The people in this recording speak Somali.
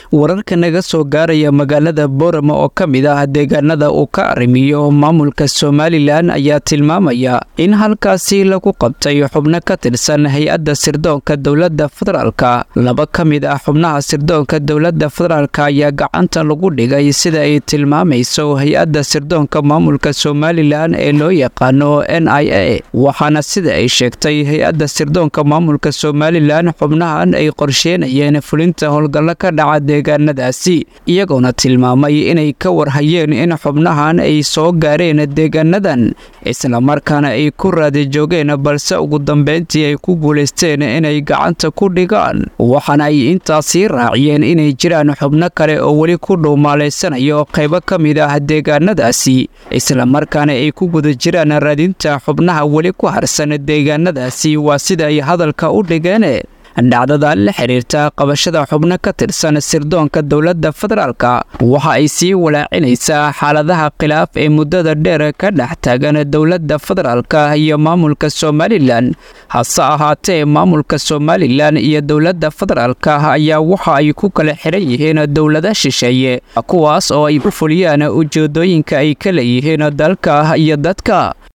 wararka naga soo gaaraya magaalada boorama oo ka mid ah deegaanada uu ka arrimiyo maamulka somalilan ayaa tilmaamaya in halkaasi lagu qabtay xubno ka tirsan hay-adda sirdoonka dowladda federaalka laba ka mid ah xubnaha sirdoonka dowladda federaalk ayaa gacanta lagu dhigay sida ay tilmaamayso hay-adda sirdoonka maamulka somalilan ee loo yaqaano n i a waxaana sida ay sheegtay hay-adda sirdoonka maamulka somalilan xubnahan ay qorsheenayeen fulinta howlgallo ka dhaca deegaanadaasi iyagoona tilmaamay inay ka warhayeen in xubnahan ay soo gaareen deegaanadan islamarkaana ay ku raadi joogeen balse ugu dambeyntii ay ku guulaysteen inay gacanta ku dhigaan waxaana ay intaasii raaciyeen inay jiraan xubno kale oo weli ku dhuumaalaysanayo qaybo ka mid ah deegaanadaasi islamarkaana ay ku guda jiraan raadinta xubnaha weli ku harsan deegaanadaasi waa sida ay hadalka u dhigeen dhacdada la xiriirta qabashada xubno ka tirsan sirdoonka dowladda federaalka waxa ay sii walaacinaysaa xaaladaha khilaaf ee muddada dheer ka dhex taagan dowladda federaalka iyo maamulka somalilan hase ahaatee maamulka somalilan iyo dowladda federaalka ayaa waxa ay ku kala xiran yihiin dowlada shisheeye kuwaas oo ay u fuliyaan ujeedooyinka ay ka leeyihiin dalka iyo dadka